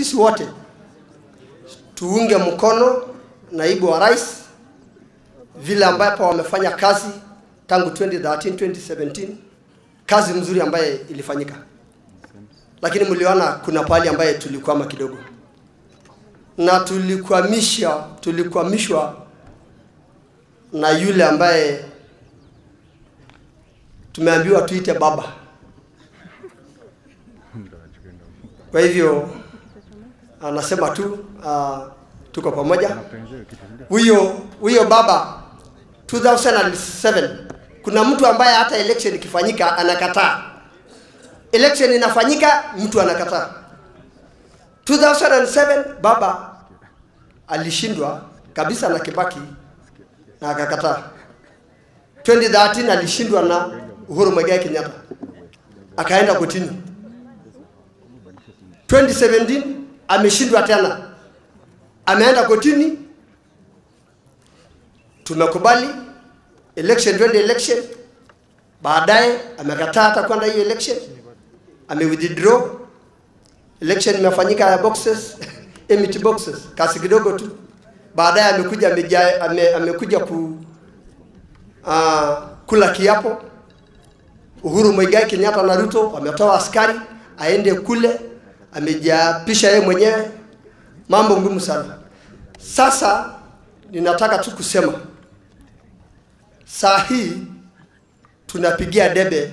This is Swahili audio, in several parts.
sisi wote tuunge mkono naibu wa rais vile ambapo wamefanya kazi tangu 2013 2017, kazi mzuri ambaye ilifanyika, lakini mliona kuna pahali ambaye tulikwama kidogo, na tulikwamisha tulikwamishwa na yule ambaye tumeambiwa tuite baba. Kwa hivyo anasema tu uh, tuko pamoja. Huyo huyo baba 2007 kuna mtu ambaye hata election ikifanyika anakataa. Election inafanyika mtu anakataa. 2007 baba alishindwa kabisa na Kibaki na akakataa. 2013 alishindwa na Uhuru Muigai Kenyatta akaenda kotini. 2017 ameshindwa tena, ameenda kotini. Tumekubali election, twende election. Baadaye amekataa hata kwenda hiyo election, ame withdraw. Election imefanyika ya boxes empty boxes, kasi kidogo tu. Baadaye amekuja ameja, ame, amekuja ku uh, kula kiapo. Uhuru Muigai Kenyatta na Ruto wametoa askari aende kule, amejiapisha yeye mwenyewe, mambo ngumu sana. Sasa ninataka tu kusema saa hii tunapigia debe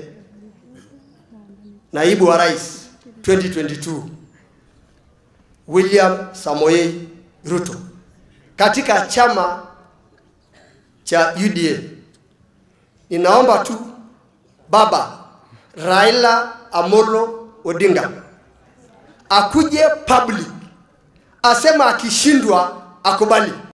naibu wa rais 2022 William Samoei Ruto katika chama cha UDA. Ninaomba tu baba Raila Amolo Odinga akuje public asema akishindwa akubali.